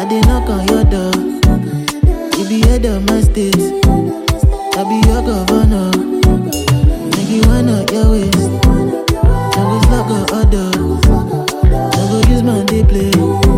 dey knock on your door. You be head of my state. I be your governor. Make you wind up your waist. I go slug or order. I go use my day play.